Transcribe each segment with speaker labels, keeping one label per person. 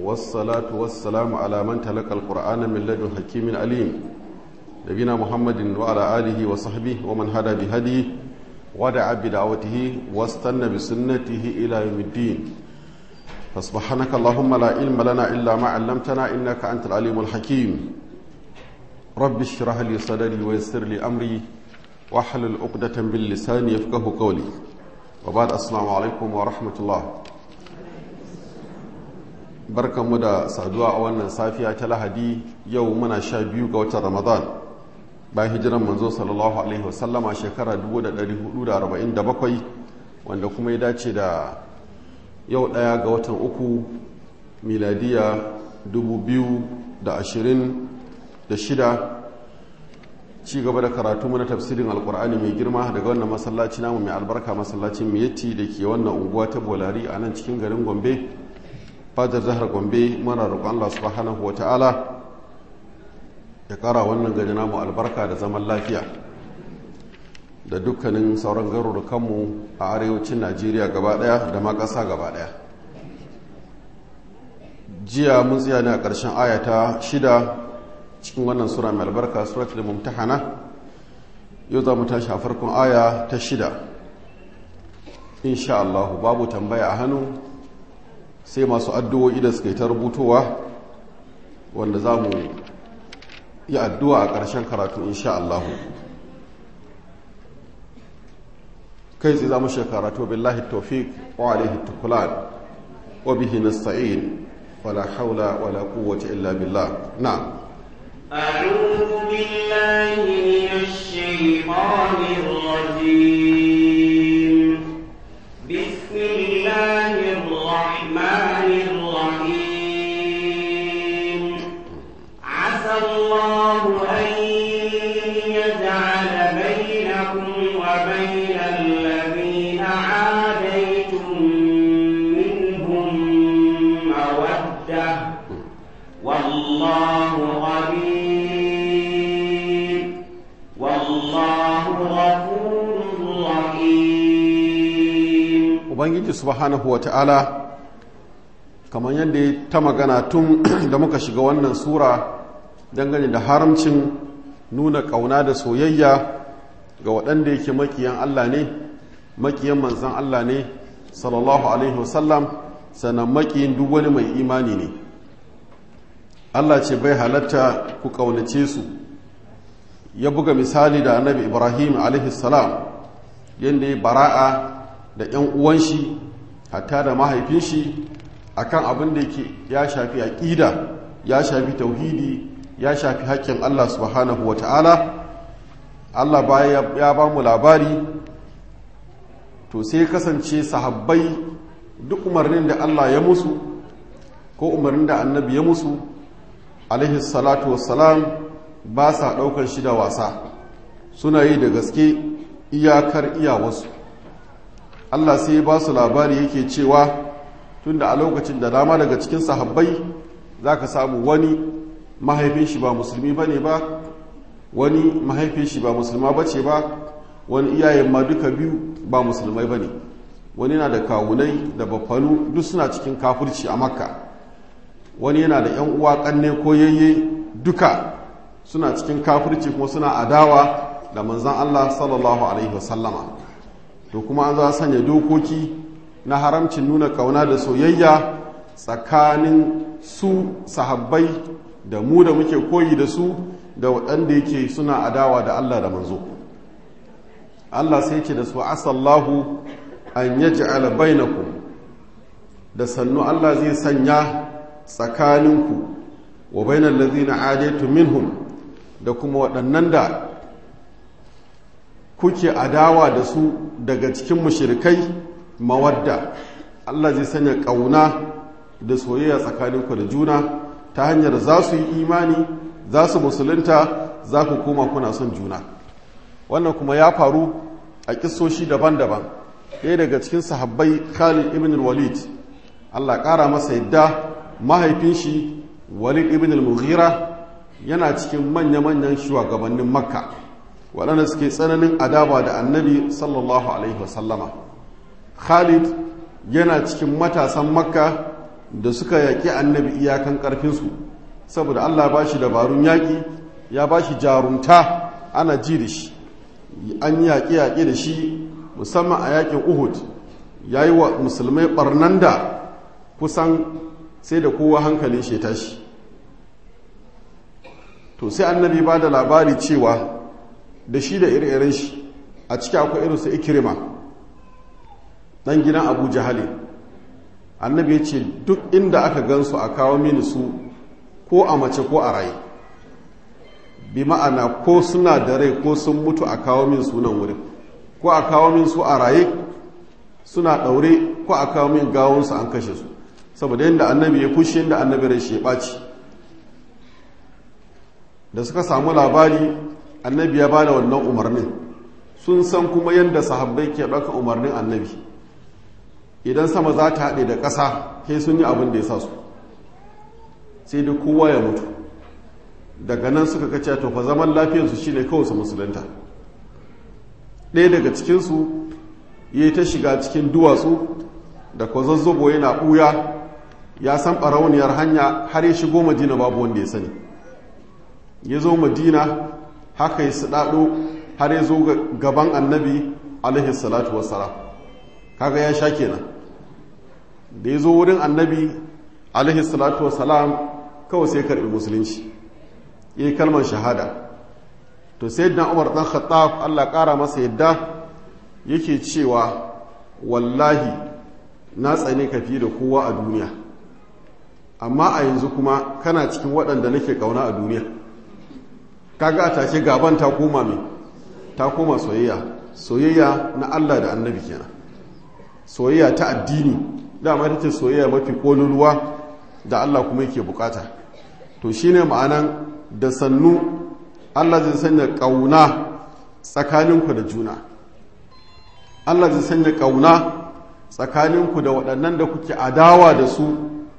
Speaker 1: والصلاة والسلام على من تلقى القرآن من لدن حكيم عليم نبينا محمد وعلى آله وصحبه ومن هدى بهديه ودعا بدعوته واستنى بسنته إلى يوم الدين فسبحانك اللهم لا علم لنا إلا ما علمتنا إنك أنت العليم الحكيم رب اشرح لي صدري ويسر لي أمري واحلل عقدة من لساني يفقه قولي وبعد السلام عليكم ورحمة الله barkanmu da saduwa a wannan safiya ta lahadi yau muna sha biyu ga watan ramadan bayan hijiran manzo sallallahu alaihi wasallama shekara 1447 wanda kuma ya dace da yau daya ga watan uku miladiya 2026 ci gaba da karatu mana tafsirin alkur'ani mai girma daga wannan masallaci namu mai albarka masallacin miyatti da ke wannan unguwa ta bolari a nan cikin garin gombe fadar zahar gombe mana roƙon Allah subhanahu wa ta'ala ya ƙara wannan gari namu albarka da zaman lafiya da dukkanin sauran garurukanmu a arewacin najeriya gaba ɗaya da ma ƙasa gaba ɗaya jiya mun tsaya ne a ƙarshen ayata shida cikin wannan sura mai albarka suratul mumtahana yau za mu tashi a farkon aya ta shida insha Allah babu tambaya a hannu sai masu addu'o'i da suka yi ta rubutowa wanda za mu yi addu'a a ƙarshen karatu insha Allah kai tsaye za mu shi karatu billahi tawfiq wa alaihi tukulan wa bihi nasta'in wala haula wala quwwata illa billah na'am
Speaker 2: أعوذ بالله من الشيطان الرجيم بسم الله الرحمن الرحيم عسى الله أن يجعل بينكم وبين الذين عاديتم منهم مودة والله غفير والله غفور رحيم
Speaker 1: ubangiji subhanahu wa ta'ala kamar yadda ya ta magana tun da muka shiga wannan sura dangane da haramcin nuna ƙauna da soyayya ga waɗanda yake makiyan Allah ne makiyan manzan Allah ne sallallahu alaihi wasallam sannan makiyin duk wani mai imani ne Allah ce bai halatta ku ƙaunace su ya buga misali da annabi ibrahim alaihi salam yadda ya bara'a da 'yan uwan shi hatta da mahaifin shi akan abin da yake ya shafi aƙida ya shafi tauhidi ya shafi haƙƙin Allah subhanahu wa ta'ala Allah baya ya ba mu labari to sai kasance sahabbai duk umarnin da Allah ya musu ko umarnin da annabi ya musu alaihi salatu wassalam ba sa ɗaukar shi da wasa suna yi da gaske iyakar iyawarsu Allah sai ba su labari yake cewa tunda a lokacin da dama daga cikin sahabbai za ka samu wani mahaifin shi ba musulmi ba ne ba wani mahaifin shi ba musulma ba ce ba wani iyayen ma duka biyu ba musulmai ba ne wani yana da kawunai da baffanu duk suna cikin kafirci a makka wani yana da yan uwa kanne ko yayye duka suna cikin kafirci kuma suna adawa da manzan Allah sallallahu alaihi wasallama to kuma an za sanya dokoki na haramcin nuna kauna da soyayya tsakanin su sahabbai da mu da muke koyi da su da waɗanda yake suna adawa da Allah da manzo Allah sai ce da su asallahu an yaj'ala bainakum da sannu Allah zai sanya tsakaninku wa bainal ladzina adaitu minhum da kuma waɗannan da kuke adawa da su daga cikin mushirikai mawadda Allah zai sanya ƙauna da soyayya tsakaninku da juna ta hanyar za su yi imani za su musulunta za ku koma kuna son juna wannan kuma ya faru a kisoshi daban-daban ɗaya daga cikin sahabbai khalid ibn walid Allah ƙara masa yadda mahaifin shi walid ibn al-mughira yana cikin manya-manyan shugabannin makka waɗanda suke tsananin adawa da annabi sallallahu alaihi wasallama khalid yana cikin matasan makka da suka yaƙi annabi iyakan ƙarfinsu saboda allah ba shi dabarun yaƙi ya ba shi jarunta ana ji da shi an yi yaƙe-yaƙe da shi musamman a yaƙin uhud ya yi wa musulmai ɓarnan da kusan sai da kowa hankalin shi tashi to sai annabi ba da labari cewa da shi da ire-iren shi a ciki akwai irinsu ikirima ɗan gidan abu jahali annabi ya ce duk inda aka gansu a kawo mini su ko a mace ko a raye bi ma'ana ko suna da rai ko sun mutu a kawo min sunan wurin ko a kawo min su a raye suna ɗaure ko a kawo min gawonsu an kashe su saboda yadda annabi ya fushi yadda annabi rai shi ya ɓaci da suka samu labari annabi ya bada wannan umarnin sun san kuma yadda sahabbai ke ɗaukar umarnin annabi idan sama za ta haɗe da ƙasa ke sun yi abin da ya sa su sai da kowa ya mutu daga nan suka kace to fa zaman lafiyarsu shine kawai su musulunta ɗaya daga cikinsu ya yi ta shiga cikin duwatsu da kwazazzabo yana ɓuya ya san ɓarauniyar hanya har ya shigo madina babu wanda ya sani ya zo madina haka ya suɗaɗo har ya zo gaban annabi alaihi salatu wassalam kaga ya sha kenan da ya zo wurin annabi alaihi salatu wassalam kawai sai karɓi musulunci ya yi kalmar shahada to sai dan umar dan khattab allah ƙara masa yadda yake cewa wallahi na tsane ka fi da kowa a duniya amma a yanzu kuma kana cikin waɗanda nake ƙauna a duniya kaga a take gaban ta koma mai ta koma soyayya soyayya na allah da annabi kenan soyayya ta addini dama ita ce soyayya mafi ƙololuwa da allah kuma yake bukata to shine ma'anan da sannu Allah zai sanya ƙauna tsakaninku da juna Allah zai sanya ƙauna tsakaninku da waɗannan da kuke adawa da su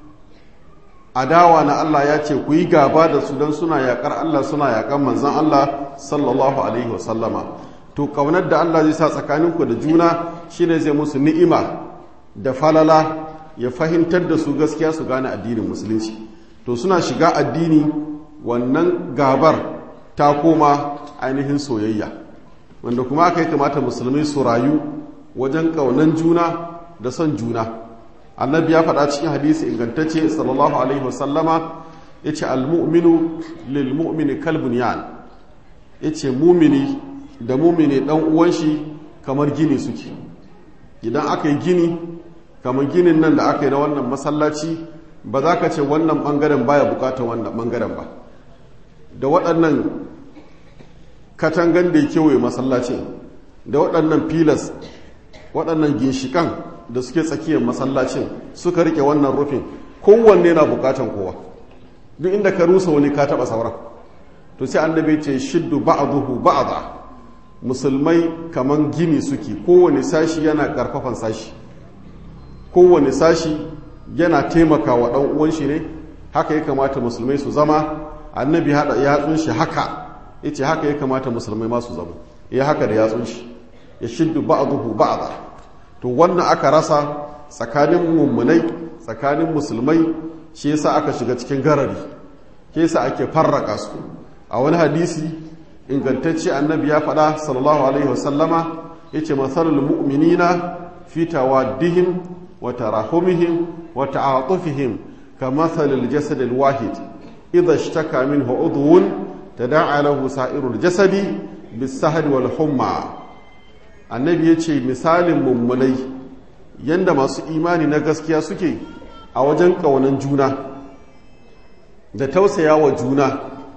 Speaker 1: adawa na Allah ya ce ku yi gaba da su don suna yaƙar Allah suna yaƙar manzan Allah sallallahu alaihi wasallama to ƙaunar da Allah zai sa tsakaninku da juna shine zai musu ni'ima da falala ya fahimtar da su gaskiya su gane addinin musulunci to suna shiga addini wannan gabar ta koma ainihin soyayya wanda kuma aka yi kamata musulmi su rayu wajen ƙaunan juna da son juna annabi ya faɗa cikin hadisi ingantacce sallallahu alaihi wasallama ya ce almu'minu lilmu'mini kalbunyan ya ce mumini da mumini ɗan uwan shi kamar gini suke idan aka yi gini kamar ginin nan da aka yi na wannan masallaci ba za ka ce wannan ɓangaren baya bukatar wannan ɓangaren ba da waɗannan katangan da ya kewaye masallacin da waɗannan filas waɗannan ginshikan da suke tsakiyar masallacin suka rike wannan rufin kowanne na bukatan kowa duk inda ka rusa wani ka taɓa sauran to sai annabi ce shiddu ba'dahu ba'da musulmai kaman gini suke kowane sashi yana karfafan sashi kowane sashi yana taimakawa ɗan uwan shi ne haka ya kamata musulmai su zama annabi hada yatsun shi haka yace haka ya kamata musulmai masu zama ya haka da yatsun shi ya shiddu ba'dahu ba'da to wannan aka rasa tsakanin mummunai tsakanin musulmai shi yasa aka shiga cikin garari ke yasa ake farraka su a wani hadisi ingantacce annabi ya faɗa sallallahu alaihi wasallama yace masalul mu'minina fi tawaddihim wa tarahumihim wa ta'atufihim kamathalil jasadil wahid idha ishtaka minhu udhun tada'a lahu sa'irul jasadi bis-sahri wal humma annabi yace misalin mummunai yanda masu imani na gaskiya suke a wajen ƙaunan juna da tausaya wa juna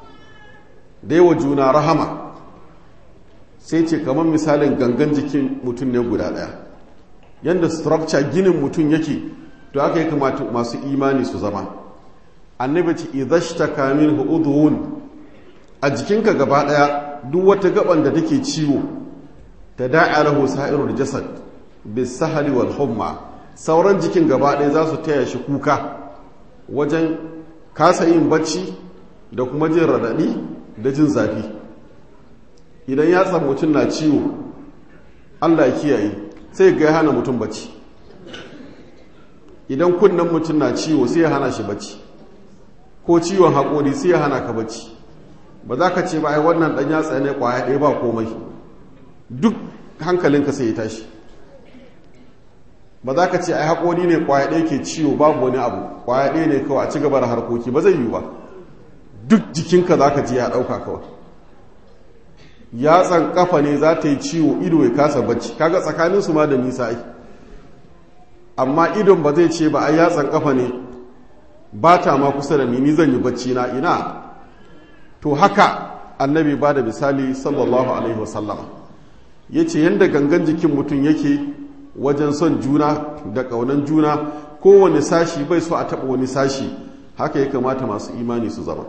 Speaker 1: da yawa juna rahama sai ce kamar misalin gangan jikin mutum ne guda ɗaya yadda structure ginin mutum yake to aka yi kamata masu imani su zama annabi ce idhashtaka min udhun a jikinka gaba ɗaya duk wata gaban da take ciwo ta da'a lahu sa'irul jasad bis sahali wal humma sauran jikin gaba ɗaya za su taya shi kuka wajen kasa yin bacci da kuma jin raɗaɗi da jin zafi idan ya samu mutum na ciwo allah ya kiyaye sai ga hana mutum bacci idan kunnen mutum na ciwo sai ya hana shi bacci ko ciwon haƙori sai ya hana ka bacci ba za ka ce ba ai wannan ɗan yatsa ne ƙwaya ɗaya ba komai duk hankalinka sai ya tashi ba za ka ce ai haƙori ne ƙwaya ɗaya ke ciwo babu wani abu ƙwaya ɗaya ne kawai a ci gaba da harkoki ba zai yiwu ba duk jikinka za ka ji ya ɗauka kawai yatsan kafa ne za ta yi ciwo ido ya kasa bacci kaga tsakaninsu ma da nisa ai amma idon ba zai ce ba ai yatsan kafa ne ba ta ma kusa da ni ni zan yi bacci na ina to haka annabi ba da misali sallallahu alaihi wasallama ya ce yadda gangan jikin mutum yake wajen son juna da ƙaunan juna kowane sashi bai so a taɓa wani sashi haka ya kamata masu imani su zama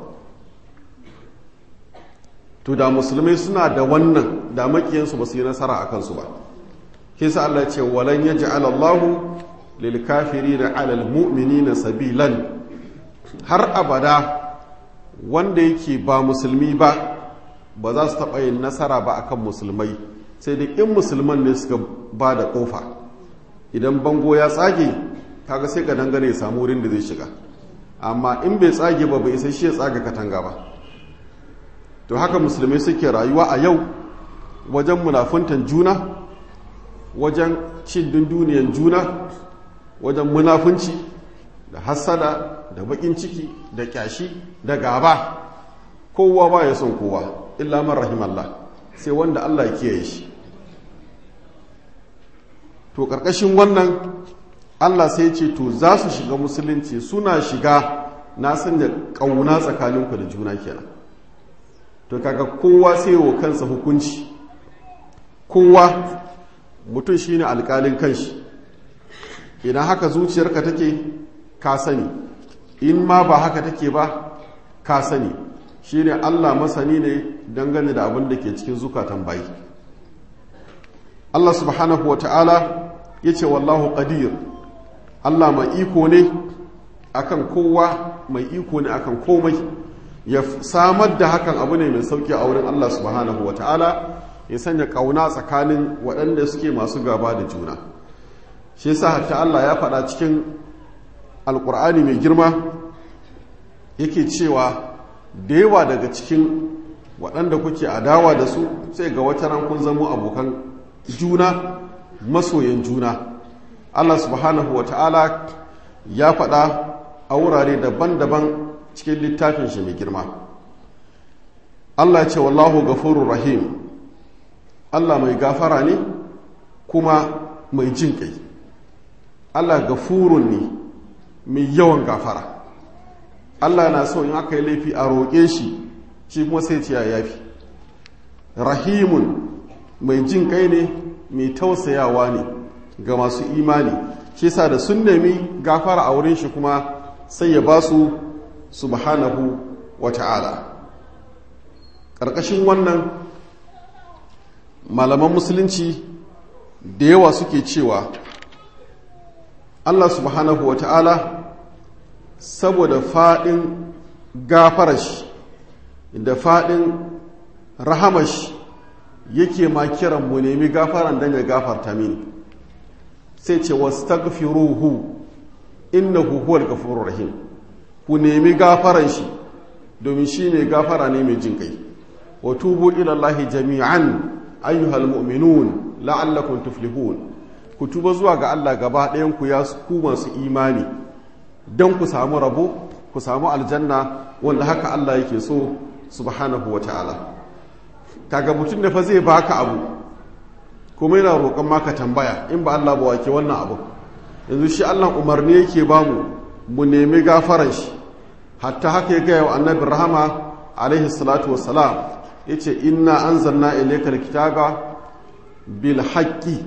Speaker 1: to da musulmai suna da wannan da makiyansu ba su yi nasara a kansu ba kisa Allah ce walan ya Allahu lil kafirina alal mu'minina sabilan har abada wanda yake ba musulmi ba ba za su taɓa yin nasara ba akan musulmai sai da in musulman ne suka ba da ƙofa idan bango ya tsage kaga sai ka dangane ya samu wurin da zai shiga amma in bai tsage ba bai sai shi ya tsage katanga ba to haka musulmai suke rayuwa a yau wajen munafuntan juna wajen cin dunduniyan juna wajen munafunci da hassada da bakin ciki da kyashi da gaba kowa ba ya son kowa illa man rahimallah sai wanda Allah ya kiyaye shi to karkashin wannan Allah sai ce to za su shiga musulunci suna shiga na sanya kauna tsakaninku da juna kenan to kaga kowa sai wa kansa hukunci kowa mutum shine alkalin kanshi idan haka zuciyarka take ka sani in ma ba haka take ba ka sani shine Allah masani ne dangane da abin da ke cikin zukatan bayi Allah subhanahu wata'ala ya ce wallahu qadir Allah mai iko ne akan kowa mai iko ne akan komai ya samar da hakan abu ne mai sauki a wurin Allah subhanahu wa ta'ala ya sanya ƙauna tsakanin waɗanda suke masu gaba da juna shi sa hatta Allah ya faɗa cikin alƙur'ani mai girma yake cewa da yawa daga cikin waɗanda kuke adawa da su sai ga wata ran kun zamo abokan juna masoyan juna Allah subhanahu wa ta'ala ya faɗa a wurare daban-daban cikin littafin shi mai girma Allah ce wallahu gafurur rahim Allah mai gafara ne kuma mai jin kai Allah gafurun ne mai yawan gafara Allah na so in aka yi laifi a roƙe shi shi kuma sai ce ya yafi rahimun mai jin kai ne mai tausayawa ne ga masu imani shi sa da sun nemi gafara a wurin shi kuma sai ya ba su subhanahu wa ta'ala ƙarƙashin wannan malaman musulunci da yawa suke cewa Allah subhanahu wa ta'ala saboda faɗin gafarashi da faɗin rahamashi yake ma kiran mu nemi gafaran don ya gafarta mini sai ce wasu tagfiruhu innahu huwal gafurur rahim ku nemi gafaran shi domin shi ne gafara ne mai jin kai wa tubu ilallahi jami'an ayyuhal mu'minun la'allakum tuflihun ku tuba zuwa ga Allah gaba ɗayan ku ya ku masu imani don ku samu rabo ku samu aljanna wanda haka Allah yake so subhanahu wa ta'ala kaga mutum da fa zai baka abu kuma yana roƙon maka tambaya in ba Allah ba wake wannan abu yanzu shi Allah umarni yake bamu mu nemi gafaran shi hatta haka ya gaya wa annabi rahama alaihi salatu wassalam ya ce inna an zanna ilaikar kitaba bil haƙƙi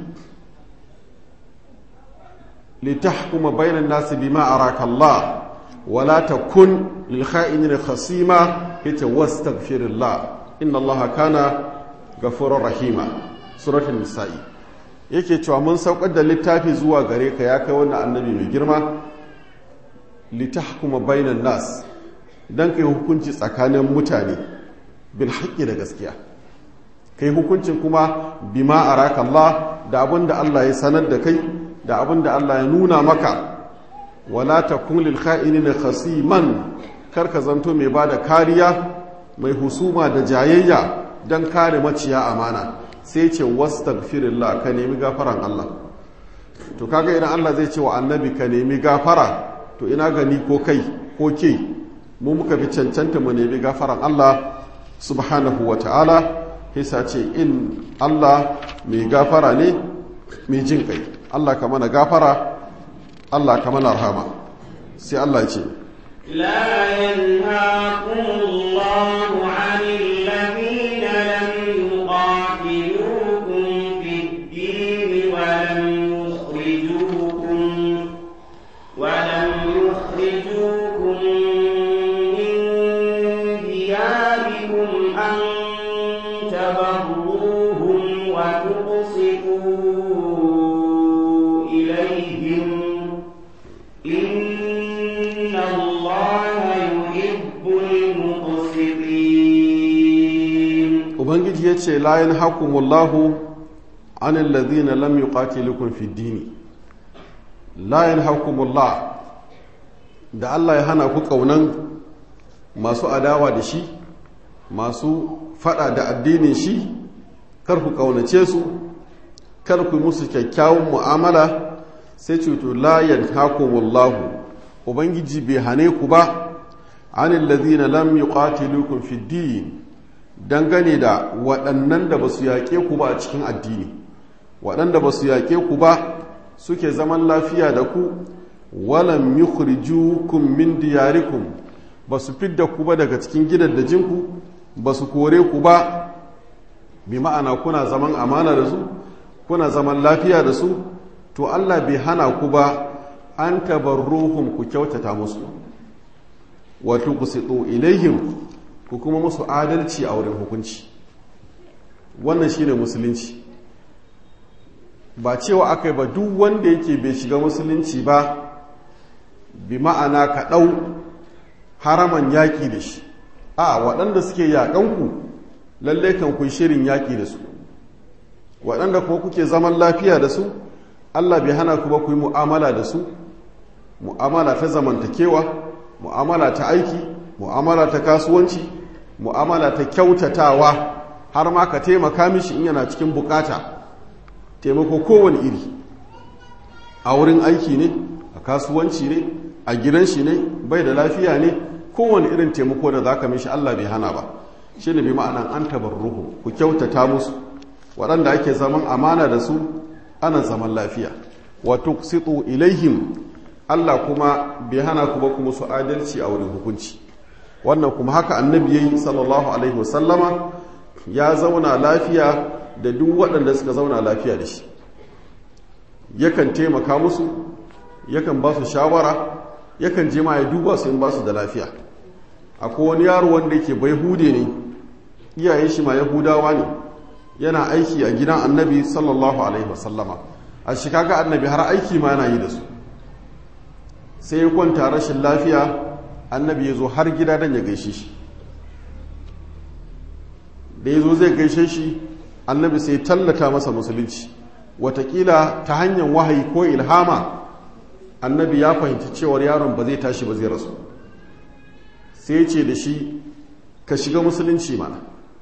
Speaker 1: litahkuma bainan nasi bima araka Allah wala takun lil kha'inin khasima yace wastaghfirillah inna Allah kana ghafurur rahima suratul nisa'i yake cewa mun saukar da littafi zuwa gare ka ya kai wannan annabi mai girma litahkuma bainan nas dan kai hukunci tsakanin mutane bil haqqi da gaskiya kai hukuncin kuma bima araka Allah da abin da Allah ya sanar da kai da abin da Allah ya nuna maka wala takun lil kha'inina khasiman kar ka zanto mai bada kariya mai husuma da jayayya dan kare maciya amana sai ce wastaghfirillah ka nemi gafaran Allah to kaga idan Allah zai ce wa annabi ka nemi gafara to ina gani ko kai ko ke mu muka fi cancanta mu nemi gafaran Allah subhanahu wa ta'ala hisa ce in Allah mai gafara ne mai jin kai Allah ka mana gafara Allah ka mana rahama sai Allah ce
Speaker 2: لا ينهاكم الله عن الذين لم يقاتلوكم في الدين ولم يخرجوكم ولم يخرجوكم من دياركم أن تبروهم وتقسطوا إليهم إن الله يحب المقسطين
Speaker 1: ubangiji ya ce layin hakumullahu anin lazina lam yuqatilukum fi dini layin hakumullah da Allah ya hana ku kaunan masu adawa da shi masu fada da addinin shi kar ku kaunace su kar ku musu kyakkyawan mu'amala sai cuto layin hakumullahu ubangiji bai hane ku ba anin lazina lam yuqatilukum fi dini dangane da waɗannan da ba su yaƙe ku ba a cikin addini waɗanda ba su yaƙe ku ba suke zaman lafiya da ku walam yukhrijukum min diyarikum ba su fidda ku ba daga cikin gidaddajinku ba su kore ku ba bi ma'ana kuna zaman amana da su kuna zaman lafiya da su to Allah bai hana ku ba an tabarruhum ku kyautata musu wato ku ilaihim ku kuma musu adalci a wurin hukunci wannan shine musulunci ba cewa aka yi ba duk wanda yake bai shiga musulunci ba bi ma'ana ka ɗau haraman yaƙi da shi a waɗanda suke yaƙanku lallai kan kun shirin yaƙi da su waɗanda kuma kuke zaman lafiya da su allah bai hana ku ba ku yi mu'amala da su mu'amala ta zamantakewa mu'amala ta aiki mu'amala ta kasuwanci mu'amala ta kyautatawa har ma ka taimaka mishi in yana cikin bukata taimako kowane iri a wurin aiki ne a kasuwanci ne a gidan shi ne bai da lafiya ne kowane irin taimako da za ka mishi Allah bai hana ba shi ne bi ma'anan an tabarruhu ku kyautata musu waɗanda ake zaman amana da su ana zaman lafiya wato situ ilaihim Allah kuma bai hana ku ba ku musu adalci a wurin hukunci wannan kuma haka annabi yayi sallallahu alaihi wasallama ya zauna lafiya da duk waɗanda suka zauna lafiya da shi yakan taimaka musu yakan ba su shawara yakan je ma ya duba su in ba su da lafiya akwai wani yaro wanda yake bai hude ne iyayen shi ma yahudawa ne yana aiki a gidan annabi sallallahu alaihi wasallama a shi kaga annabi har aiki ma yana yi da su sai ya kwanta rashin lafiya annabi ya zo har gida don ya gaishe shi da ya zo zai gaishe shi annabi sai tallata masa musulunci watakila ta hanyar wahayi ko ilhama annabi ya fahimci cewar yaron ba zai tashi ba zai rasu sai ya ce da shi ka shiga musulunci mana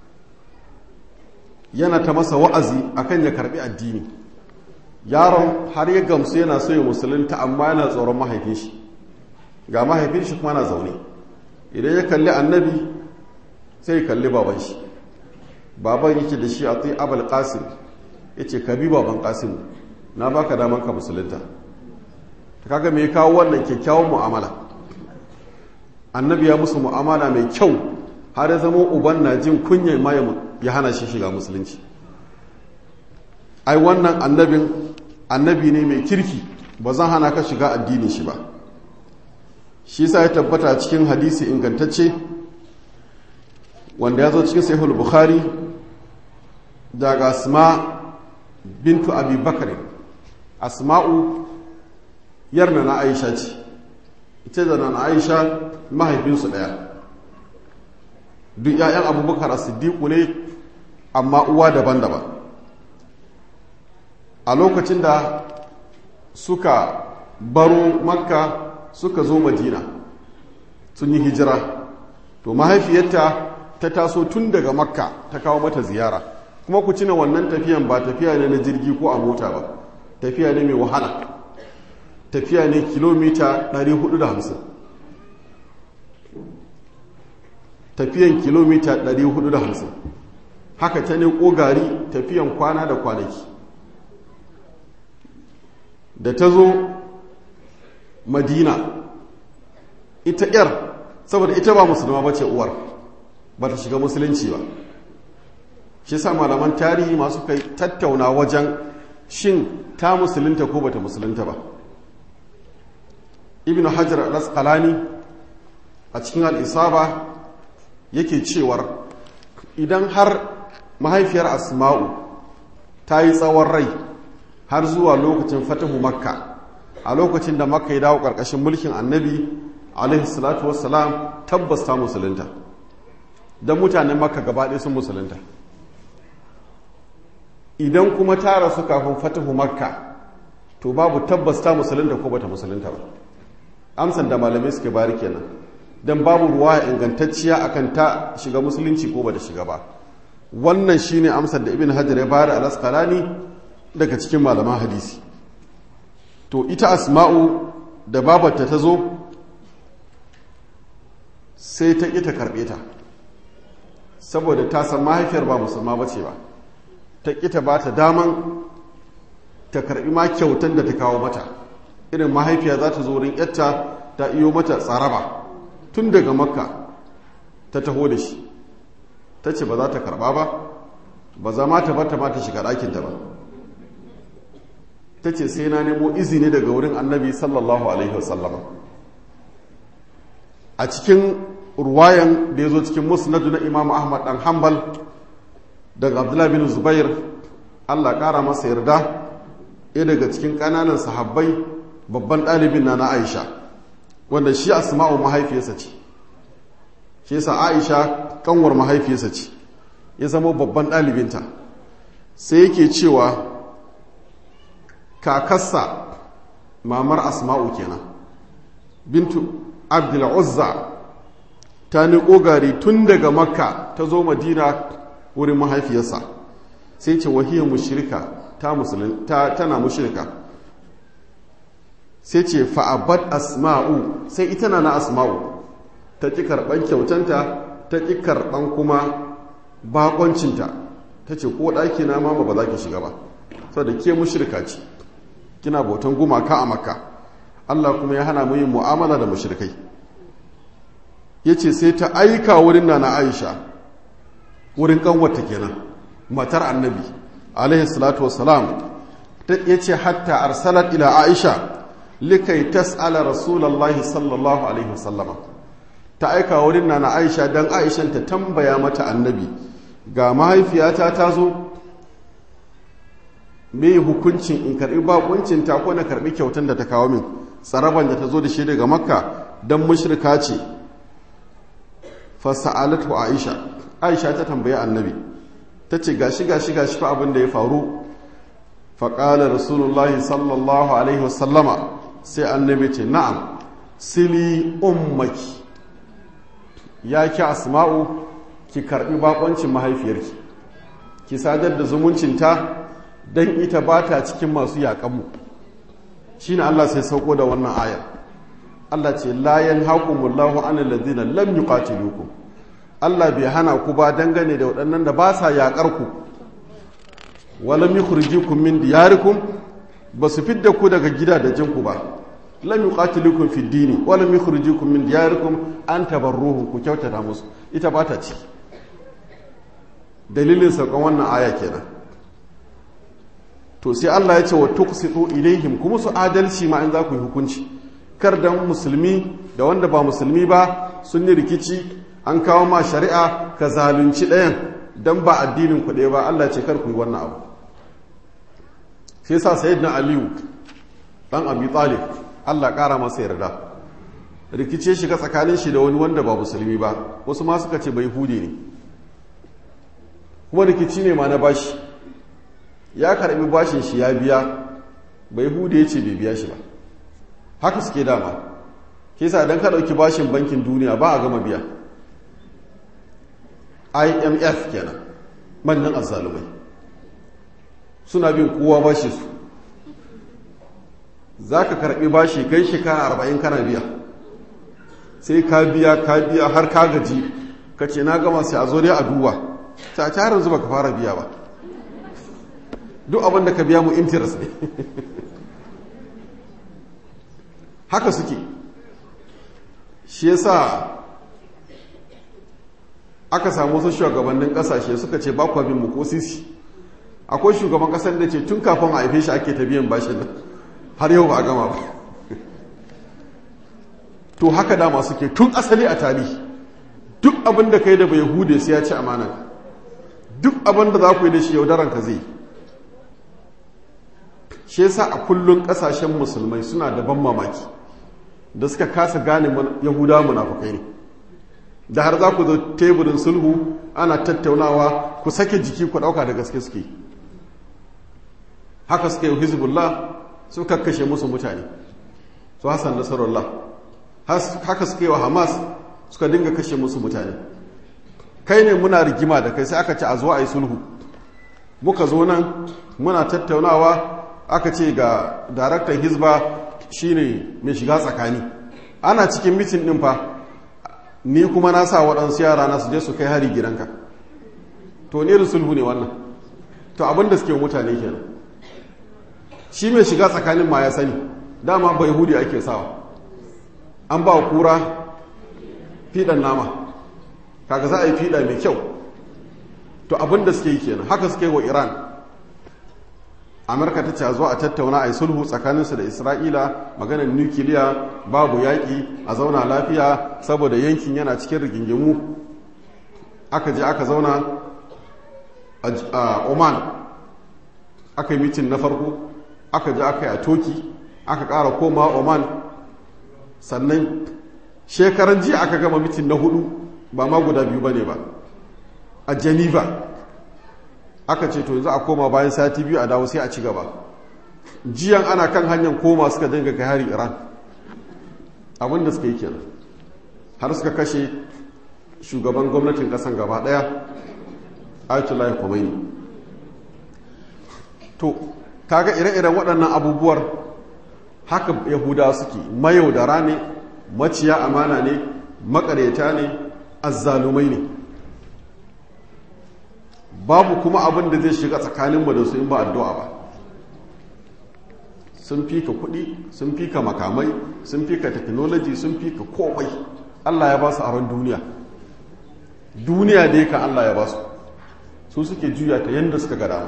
Speaker 1: yana ta masa wa'azi akan ya karbi addini yaron har ya gamsu yana so ya musulunta amma yana tsoron mahaifin shi ga mahaifin shi kuma na zaune idan ya kalli annabi sai ya kalli baban shi baban yake da shi a tsaye abal qasim ya ce ka bi baban qasim na baka daman ka musulunta ta kaga mai kawo wannan kyakkyawan mu'amala annabi ya musu mu'amala mai kyau har ya zama uban na jin kunya ma ya hana shi shiga musulunci ai wannan annabin annabi ne mai kirki ba zan hana ka shiga addinin shi ba shi sa ya tabbata cikin hadisi ingantacce wanda ya zo cikin sahihul bukhari daga asma bintu abi bakar asma'u yarna na aisha ce ita da na aisha mahaifinsu ɗaya duk 'ya'yan abubakar a siddiƙu ne amma uwa daban-daban a lokacin da suka baro makka suka zo madina sun yi hijira to mahaifiyarta ta taso tun daga makka ta kawo mata ziyara kuma ku cina wannan tafiyan ba tafiya ne na jirgi ko a mota ba tafiya ne mai wahala tafiya ne kilomita 450 tafiyan kilomita 450 haka ta ne ƙogari tafiyan kwana da kwanaki da ta zo madina ita yar saboda ita ba musulma ba ce uwar ba ta shiga musulunci ba shi sa malaman tarihi masu kai tattauna wajen shin ta musulunta ko bata musulunta ba ibn hajar al-asqalani a cikin al-isaba yake cewar idan har mahaifiyar asma'u ta yi tsawon rai har zuwa lokacin fatahu makka a lokacin da makka ya dawo ƙarƙashin mulkin annabi alaihi salatu wassalam tabbas ta musulunta don mutanen makka gabaɗaya sun musulunta idan kuma ta rasu kafin fatahu makka to babu tabbas ta musulunta ko bata musulunta ba amsan da malamai suke bari kenan don babu ruwa ingantacciya akan ta shiga musulunci ko bata shiga ba wannan shine amsar da ibn hajar ya bari al-asqalani daga cikin malaman hadisi to ita asma'u da babarta ta zo sai ta ƙi ta karɓe ta saboda ta san mahaifiyar ba musulma ba ce ba ta ƙi ta ba ta daman ta karɓi ma kyautan da ta kawo mata irin mahaifiya za ta zo wurin yatta ta iyo mata tsaraba tun daga makka ta taho da shi ta ce ba za ta karɓa ba ba za ma ta bata ma ta shiga ɗakinta ba ta ce sai na nemo izini daga wurin annabi sallallahu alaihi wasallama a cikin ruwayan da ya zo cikin musnadu na imam ahmad dan hanbal daga abdullahi bin zubair allah kara masa yarda ya daga cikin kananan sahabbai babban ɗalibin na na aisha wanda shi asma'u mahaifiyarsa ce shi yasa aisha kanwar mahaifiyarsa ce ya zama babban ɗalibinta sai yake cewa kakarsa mamar asma'u kenan bintu abdul uzza ta niƙo gari tun daga makka ta zo madina wurin mahaifiyarsa sai ce wahiyar mushirka ta musulun tana mushirka sai ce fa'abad asma'u sai ita na na asma'u ta ƙi karɓan kyautanta ta ƙi karɓan kuma baƙoncinta ta ce ko ɗaki na mama ba za ki shiga ba saboda ke mushirka ce kina bautan gumaka a makka Allah kuma ya hana mu yin mu'amala da mushrikai yace sai ta aika wurin nana Aisha wurin kanwata kenan matar annabi alaihi salatu wassalam yace hatta arsalat ila Aisha likai tas'ala rasulullahi sallallahu alaihi wasallama ta aika wurin nana Aisha dan Aisha ta tambaya mata annabi ga mahaifiyata ta zo me hukuncin in karbi bakuncin ta ko na karbi kyautan da ta kawo min tsaraban da ta zo da shi daga makka dan mushrika ce fa sa'alatu aisha aisha ta tambaye annabi tace gashi gashi gashi fa abin da ya faru fa qala rasulullahi sallallahu alaihi wasallama sai annabi ce na'am sili ummaki ya ki asma'u ki karbi bakoncin mahaifiyarki ki sadar da zumuncinta don ita ba ta cikin masu yaƙanmu shi ne Allah sai sauko da wannan ayar Allah ce layan haƙumullahu an lalzina lam yi ƙatiluku Allah bai hana ku ba dangane da waɗannan da ba sa yaƙar ku walam yi kurjikun min diyarikum ba su fidda ku daga gidajenku ba lam yi ƙatilukum fi dini walam yi kurjikun min diyarikum an tabarruhun ku kyautata musu ita ba ta ci dalilin saukan wannan aya kenan to sai Allah ya ce wa tuqsitu ilaihim kuma su adalci ma in za ku yi hukunci kar dan musulmi da wanda ba musulmi ba sun yi rikici an kawo ma shari'a ka zalunci ɗayan dan ba addinin ku ɗaya ba Allah ce kar ku yi wannan abu sai yasa sayyidina aliyu dan abi talib Allah ƙara masa yarda rikice shiga tsakanin shi da wani wanda ba musulmi ba wasu ma suka ce bai hude ne kuma rikici ne ma na bashi ya karbi bashin shi ya biya bai hude ya ce bai biya shi ba haka suke dama shi sa idan ka ɗauki bashin bankin duniya ba a gama biya imf kenan manyan azzalumai suna bin kowa bashi su za ka karɓi bashi kai shekara arba'in kana biya sai ka biya ka biya har ka gaji ka ce na gama sai a zo dai a duba ta tarin zuba ka fara biya ba duk abin da ka biya mu interest ne haka suke shi yasa aka samu wasu shugabannin kasashe suka ce ba kwa bin mu ko sisi akwai shugaban kasar da ce tun kafin a haife shi ake ta biyan bashin nan har yau ba a gama ba to haka dama suke tun asali a tarihi duk abin da kai da bai hude sai ya ci amanan duk abin da za ku yi da shi yaudaran ka zai shi yasa a kullun kasashen musulmai suna da ban mamaki da suka kasa gane yahuda munafukai ne da har za ku zo teburin sulhu ana tattaunawa ku sake jiki ku ɗauka da gaske suke haka suka yi hizbullah suka kashe musu mutane su hassan nasarullah haka suka yi wa hamas suka dinga kashe musu mutane kai ne muna rigima da kai sai aka ce a zo a yi sulhu muka zo nan muna tattaunawa aka ce ga daraktan hizba shine mai shiga tsakani ana cikin mitin din fa ni kuma na sa waɗansu yara na su je su kai hari gidanka to ne sulhu ne wannan to abinda suke mutane kenan shi mai shiga tsakanin ma ya sani dama bai hudi ake sawa an ba kura fiɗan nama kaga za a yi fiɗa mai kyau to abinda suke yi kenan haka suke wa iran amurka ta ce a zo a tattauna a yi sulhu tsakaninsu da isra'ila maganar nukiliya babu yaƙi a zauna lafiya saboda yankin yana cikin rigingimu aka je aka zauna a oman aka yi mitin na farko aka je aka yi a toki aka ƙara koma oman sannan shekaran jiya aka gama mitin na hudu ba ma guda biyu ba ne ba a geneva aka ce to yanzu a koma bayan sati biyu a dawo sai a ci gaba jiyan ana kan hanyar koma suka dinga kai hari iran abinda suka yi kenan har suka kashe shugaban gwamnatin kasan gaba daya ayatollah khomeini to kaga ire-iren waɗannan abubuwar haka yahuda suke mayaudara ne maciya amana ne makareta ne azzalumai ne babu kuma abin da zai shiga tsakaninmu da su in ba addu'a ba sun fi ka kuɗi sun fi ka makamai sun fi ka technology sun fi ka komai allah ya ba su aron duniya duniya dai ka allah ya ba su su suke juya ta yadda suka gada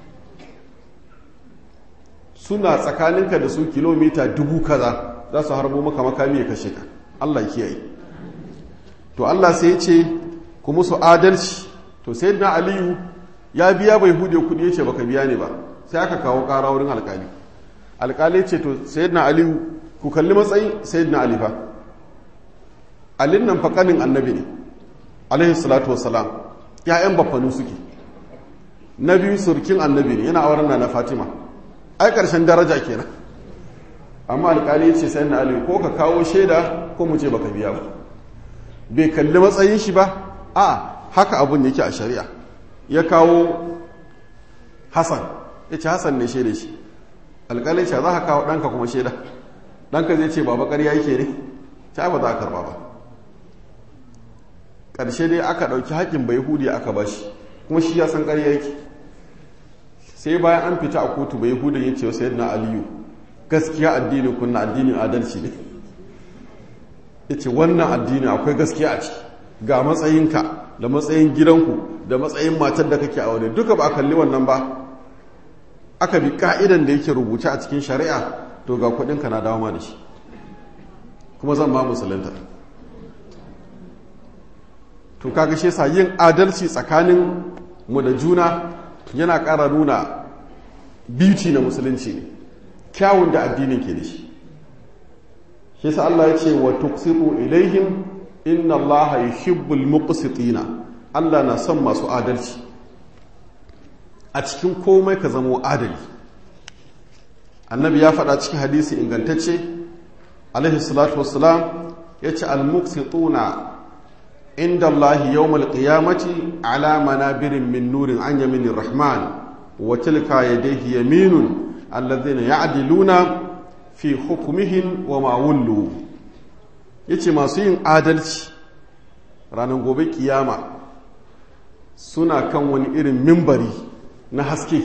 Speaker 1: suna tsakaninka da su kilomita dubu kaza za su harbo maka makami ya kashe ka allah ya kiyaye to allah sai ya ce ku musu adalci to sai na aliyu ya biya bai hude kudi ya ce baka biya ne ba sai aka kawo kara wurin alkali alkali ce to sai na aliyu ku kalli matsayin sai na alifa alin nan faƙanin annabi ne alaihi salatu wasalam ya'yan baffanu suke na biyu surkin annabi ne yana auren na na fatima ai ƙarshen daraja kenan amma alkali ce sai na aliyu ko ka kawo shaida ko mu ce baka biya ba bai kalli matsayin shi ba a haka abun yake a shari'a ya kawo hassan ya ce hassan ne shaida shi alƙalai ce za ka kawo ɗanka kuma shaida ɗanka zai ce baba ƙarya yake ne ta ba za a karba ba ƙarshe dai aka ɗauki haƙin bai hudu aka ba shi kuma shi ya san ƙarya yake sai bayan an fita a kotu bai hudu ya ce wa sayyidina aliyu gaskiya addinin kunna addinin adalci ne ya ce wannan addini akwai gaskiya a ciki ga matsayinka da matsayin gidanku da matsayin matar da kake aure duka ba a kalli wannan ba aka bi ka'idan da yake rubuce a cikin shari'a to ga kudinka na dawo ma da shi kuma zan ba musulunta to kaga shi yasa yin adalci tsakanin mu da juna yana ƙara nuna beauty na musulunci ne kyawun da addinin ke da shi shi yasa Allah ya ce wa tuqsitu ilaihim inna allaha yuhibbul muqsitina Allah na son masu adalci a cikin komai ka zamo adali annabi ya faɗa cikin hadisi ingantacce alaihi salatu wassalam ya ce almuksituna inda Allah yawmal qiyamati ala manabirin min nurin an yaminin rahman wa tilka yadayhi yaminun alladhina ya'diluna fi hukmihim wa ma wullu yace masu yin adalci ranar gobe kiyama suna kan wani irin mimbari na haske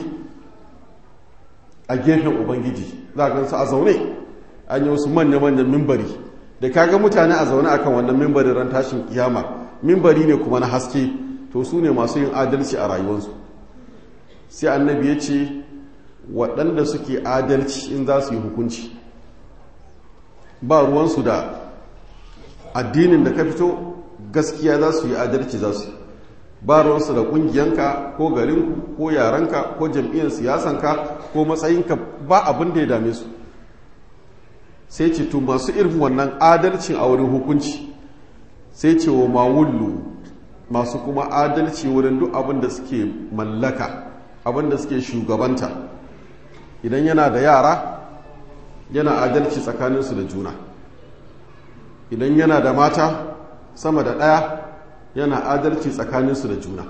Speaker 1: a gefen ubangiji za a su a zaune an yi wasu manya-manyan mimbari da kaga mutane a zaune akan wannan mimbari ran tashin kiyama mimbari ne kuma na haske to su ne masu yin adalci a rayuwarsu sai annabi ya ce waɗanda suke adalci in za su yi hukunci ba ruwansu da addinin da ka fito gaskiya za su yi adalci za su ba ruwansu da ƙungiyanka ko garinku ko yarenka ko jam'iyyar siyasanka ko matsayinka ba abin da ya dame su sai ce to masu irin wannan adalcin a wurin hukunci sai ce wa mawullu masu kuma adalci wurin duk abin da suke mallaka abin da suke shugabanta idan yana da yara yana adalci tsakaninsu da juna idan yana da mata sama da ɗaya yana adalci tsakaninsu da juna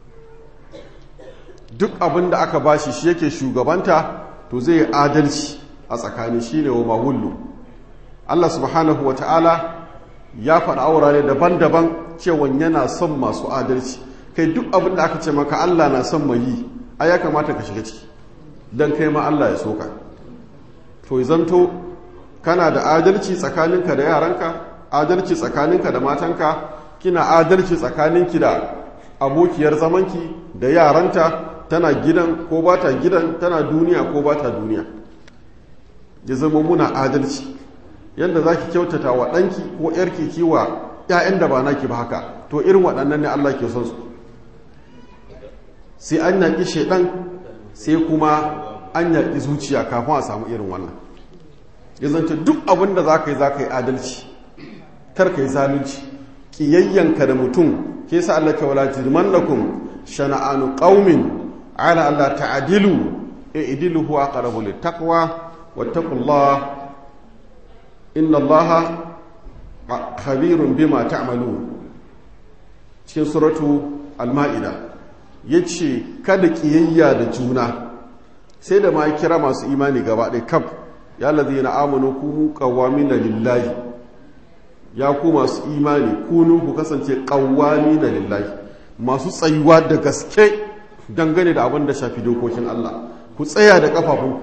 Speaker 1: duk abin da aka bashi shi yake shugabanta to zai yi adalci a tsakani shi ne wa mahullu Allah subhanahu wa ta'ala ya faɗa aurare daban-daban cewa yana son masu adalci kai duk abin da aka ce maka Allah na son mai yi a ya kamata ka shiga ciki don kai ma Allah ya soka to zanto kana da adalci tsakaninka da yaranka adalci tsakaninka da matanka kina adalci tsakaninki da abokiyar zamanki da yaranta tana gidan ko ba ta gidan tana duniya ko ba ta duniya ya zama muna adalci yadda za ki kyautata wa ɗanki ko ‘yarki kiwa ‘ya'yan da ba naki ba haka to irin waɗannan ne Allah ke son su sai an yaƙi shaiɗan sai kuma an yaƙi zuciya kafin a samu irin wannan ya zanta duk abin da za ka yi za ka yi adalci kar ka yi zalunci ƙiyayyanka da mutum ke sa Allah ka wala jirman lakum shana'anu qaumin ala Allah ta'adilu i'dilu huwa aqrabu littaqwa wattaqullah inna Allah khabirun bima ta'malun cikin suratu al-ma'ida yace kada ƙiyayya da juna sai da ma kira masu imani gaba ɗaya kaf ya lazina amanu kunu qawamina lillahi ya ku masu imani kunu ku kasance qawamina lillahi masu tsayuwa da gaske dangane da abin da shafi dokokin Allah ku tsaya da kafafun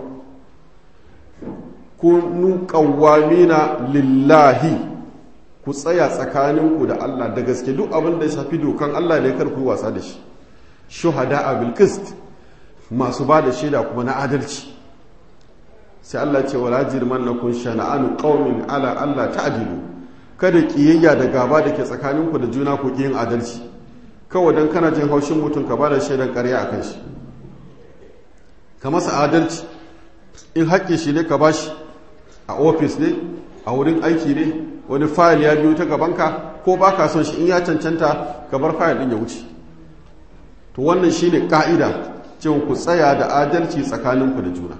Speaker 1: kunu qawamina lillahi ku tsaya tsakaninku da Allah da gaske duk abin da shafi dokan Allah ne kar ku yi wasa da shi shuhada bil qist masu ba da shaida kuma na adalci sai Allah ce wala jirman na kun shana'anu qaumin ala Allah ta'dilu kada kiyayya da gaba da ke tsakaninku da juna ku yin adalci kawai dan kana jin haushin mutum ka ba da shaidan ƙarya a kan shi ka masa adalci in haƙƙin shi ne ka bashi a ofis ne a wurin aiki ne wani fayil ya biyo ta gabanka ko ba ka son shi in ya cancanta ka bar fayil ɗin ya wuce to wannan shine ka'ida cewa ku tsaya da adalci tsakaninku da juna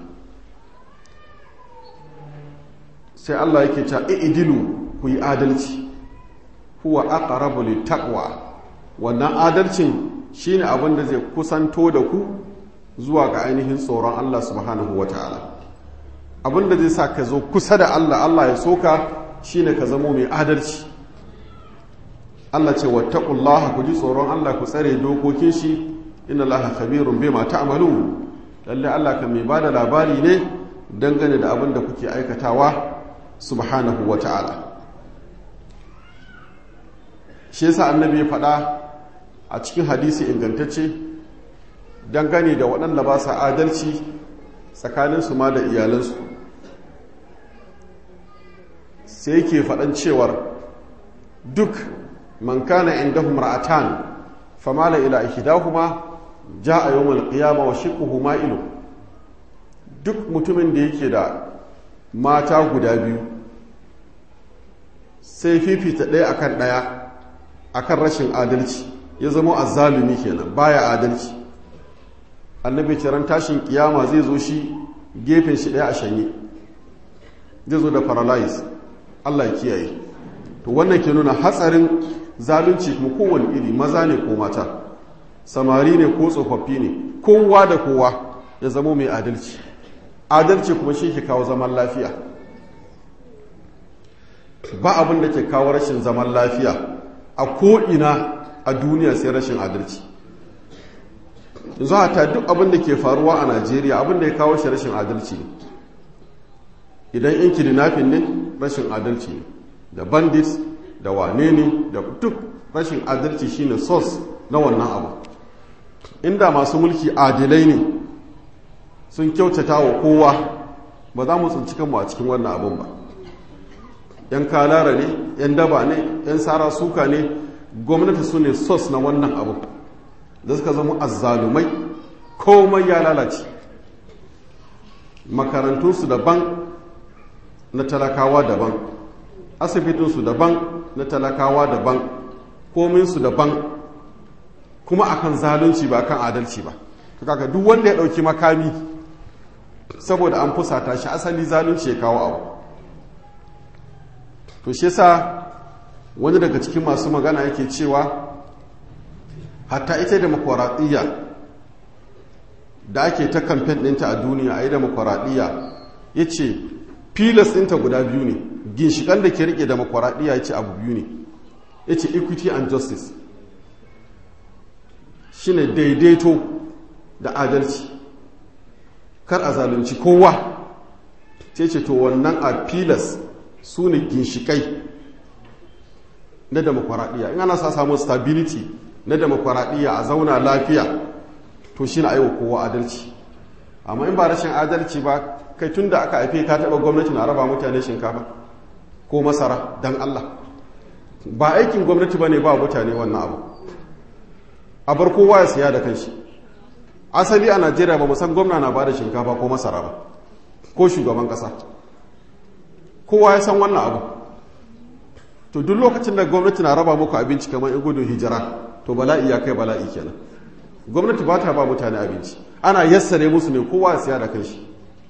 Speaker 1: sai Allah yake cewa idilu ku yi adalci huwa aqrabu littaqwa wannan adalcin shine abin da zai kusanto da ku zuwa ga ainihin tsoron Allah subhanahu wataala abin da zai sa ka zo kusa da Allah Allah ya soka shine ka zamo mai adalci Allah ce wattaqullaha ku ji tsoron Allah ku tsare dokokin shi inna allaha khabirun bima ta'malun lalle Allah kan mai bada labari ne dangane da abin da kuke aikatawa subhanahu wata'ala shi yasa annabi ya faɗa a cikin hadisi ingantacce dangane da waɗanda ba sa adalci tsakaninsu ma da iyalansu sai yake faɗan cewar duk man kana indahum ra'atan famala ila ihdahuma jaa yawmal qiyamah wa shiqquhu ma'ilu duk mutumin da yake da mata guda biyu sai fifita ɗaya akan ɗaya akan rashin adalci ya zama azzalumi kenan baya adalci annabi kiran tashin kiyama zai zo shi gefen shi ɗaya a shanye zai zo da paralyze Allah ya kiyaye to wannan ke nuna hatsarin zalunci kuma kowane iri maza ne ko mata samari ne ko tsofaffi ne kowa da kowa ya zamo mai adalci adalci kuma shi ke kawo zaman lafiya ba abin da ke kawo rashin zaman lafiya a ko'ina a duniya sai rashin adalci yanzu hata duk abin da ke faruwa a najeriya abin da ya kawo shi rashin adalci ne idan in kidnapping ne rashin adalci ne da bandits da wane ne da duk rashin adalci shine source na wannan abu inda masu mulki adilai ne sun kyautata wa kowa ba za mu tsinci kanmu a cikin wannan abin ba yan kalara ne yan daba ne yan sara suka ne gwamnati su ne sos na wannan abu da suka zama azzalumai komai ya lalace makarantunsu daban na talakawa daban asibitinsu daban na talakawa daban kominsu daban kuma akan zalunci ba akan adalci ba kaka duk wanda ya ɗauki makami saboda an fusata shi asali zalunci ya kawo abu to shi yasa wani daga cikin masu magana yake cewa hatta ita demokuraɗiyya da ake ta kamfen ɗinta a duniya a yi demokuraɗiyya ya ce filas ɗinta guda biyu ne ginshiƙan da ke riƙe demokuraɗiyya ya ce abu biyu ne ya ce equity and justice shine daidaito da adalci kar a zalunci kowa ce ce to wannan a filas su ne ginshikai na demokuraɗiyya in ana sa samun stability na demokuraɗiyya a zauna lafiya to shi na aiwa kowa adalci amma in ba rashin adalci ba kai tun da aka haife ka taɓa gwamnati na raba mutane shinkafa ko masara don allah ba aikin gwamnati ba ne ba mutane wannan abu a bar kowa ya siya da kanshi asali a najeriya ba san gwamna na ba da shinkafa ko masara ba ko shugaban ƙasa kowa ya san wannan abu to duk lokacin da gwamnati na raba muku abinci kamar in gudun hijira to bala'i ya kai bala'i kenan gwamnati ba ta ba mutane abinci ana yassare musu ne kowa ya siya da kanshi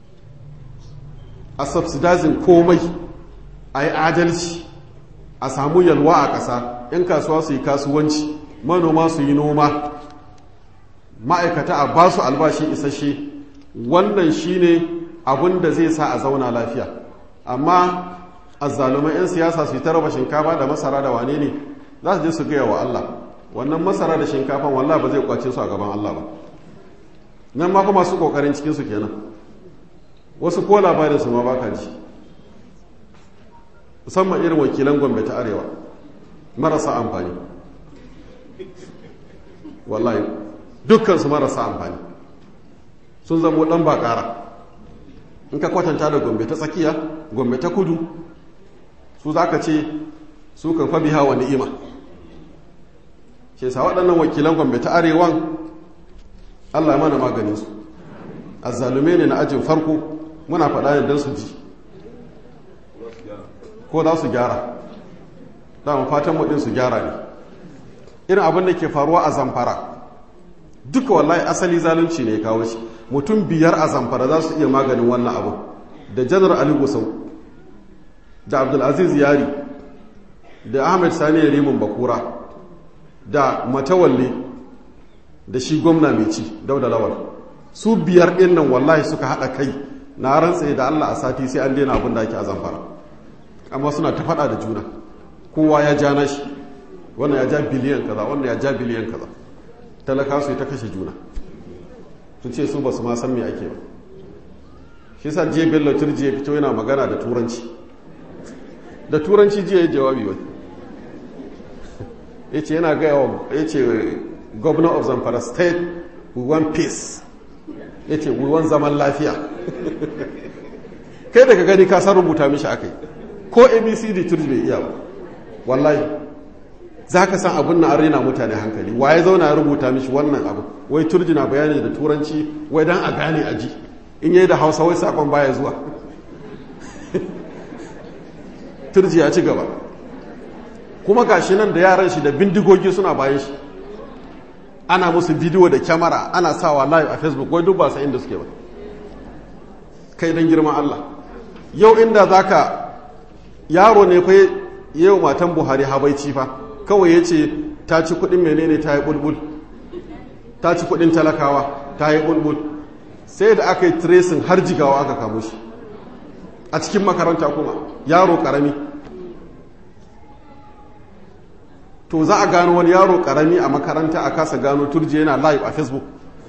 Speaker 1: a subsidizing komai a yi adalci a samu yalwa a ƙasa 'yan kasuwa su yi kasuwanci manoma su yi noma ma'aikata a ba su albashi isasshe wannan shine abin da zai sa a zauna lafiya amma azzalumai 'yan siyasa su yi ta raba shinkafa da masara da wane ne za su je su gaya wa Allah wannan masara da shinkafan wallah ba zai kwace su a gaban Allah ba nan ma kuma masu kokarin cikin su kenan wasu ko labarin su ma baka ji musamman irin wakilan Gombe ta Arewa marasa amfani wallahi dukkan su marasa amfani sun zamo dan bakara in ka kwatanta da Gombe ta tsakiya Gombe ta kudu su za ka ce su kan fabi hawa ni'ima ke sa waɗannan wakilan gwambe ta arewan allah mana maganinsu azzalume ne na ajin farko muna faɗa ne don su ji ko za su gyara dama fatan mu su gyara ne irin abin da ke faruwa a zamfara duka wallahi asali zalunci ne ya kawo shi mutum biyar a zamfara za su iya maganin wannan abu da janar ali gusau da abdulaziz yari da ahmed sani rimin bakura da matawalle da shi gwamna mai ci dauda lawal su biyar ɗin nan wallahi suka haɗa kai na rantse da allah a sati sai an daina abin da ake a zamfara amma suna ta faɗa da juna kowa ya ja nashi wannan ya ja biliyan kaza wannan ya ja biliyan kaza talaka su ta kashe juna su ce su ba su ma san me ake ba shi sa jiya bello turji ya fito yana magana da turanci da turanci jiya ya jawabi wani ya ce yana gaya wa ya ce governor of zamfara state we want peace ya ce we want zaman lafiya kai daga gani ka san rubuta mishi aka yi ko abcd turji bai iya ba wallahi za ka san abin na an rena mutane hankali waye zauna ya rubuta mishi wannan abu wai turji na bayani da turanci wai dan a gane a ji in yi da hausa wai sakon baya zuwa turji ya ci gaba kuma gashi nan da yaran shi da bindigogi suna bayan shi ana musu bidiyo da kyamara ana sawa live a facebook wai duk ba sa inda suke ba kai don girman Allah yau inda zaka yaro ne fa yau matan buhari habaici fa kawai ya ce ta ci kudin menene ta yi bulbul ta ci kudin talakawa ta yi bulbul sai da aka yi tracing har jigawa aka kamo shi a cikin makaranta kuma yaro karami to za a gano wani yaro karami a makaranta a kasa gano turji yana live a facebook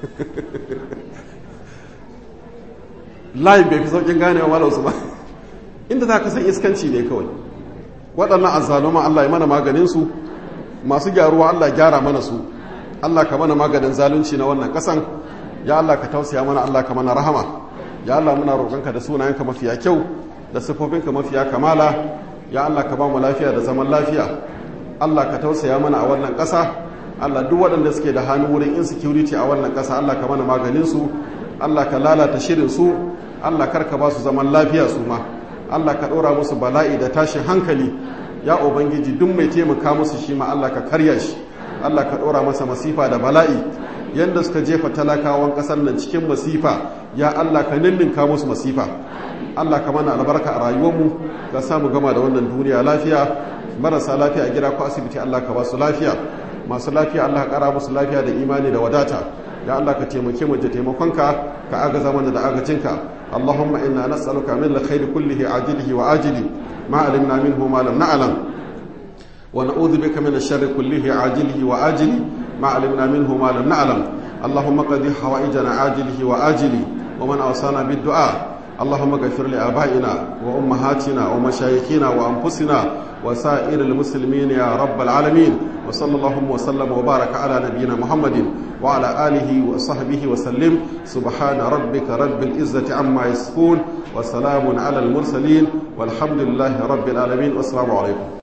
Speaker 1: live bai fi saukin ganewa wala wasu ba inda za ka san iskanci ne kawai waɗannan azzaluma Allah ya mana maganinsu masu gyaruwa Allah gyara mana su Allah ka mana maganin zalunci na wannan ƙasan ya Allah ka tausaya mana Allah ka mana rahama ya Allah muna roƙonka da sunayenka mafiya kyau da sifofinka mafiya kamala ya Allah ka ba mu lafiya da zaman lafiya Allah ka tausaya mana a wannan ƙasa Allah duk waɗanda suke da hannu wurin insecurity a wannan ƙasa Allah ka mana maganin su Allah ka lalata shirin su Allah kar ka ba su zaman lafiya su ma Allah ka ɗora musu bala'i da tashin hankali ya ubangiji duk mai taimaka musu shi ma Allah ka karya shi Allah ka ɗora masa masifa da bala'i yadda suka jefa talakawan ƙasar nan cikin masifa ya Allah ka ninninka musu masifa Allah ka mana albarka a rayuwarmu ka samu gama da wannan duniya lafiya marasa lafiya a gida ko asibiti Allah ka ba su lafiya masu lafiya Allah ka ƙara musu lafiya da imani da wadata ya Allah ka taimake mu da taimakonka ka agaza mana da agajinka اللهم إنا نسألك من الخير كله عاجله وآجله ما علمنا منه ما لم نعلم ونعوذ بك من الشر كله عاجله وآجله ما علمنا منه ما لم نعلم اللهم قضي حوائجنا عاجله وآجله ومن أوصانا بالدعاء اللهم اغفر لآبائنا وأمهاتنا ومشايخنا وأنفسنا وسائر المسلمين يا رب العالمين وصلى اللهم وسلم وبارك على نبينا محمد وعلى آله وصحبه وسلم سبحان ربك رب العزة عما يصفون وسلام على المرسلين والحمد لله رب العالمين والسلام عليكم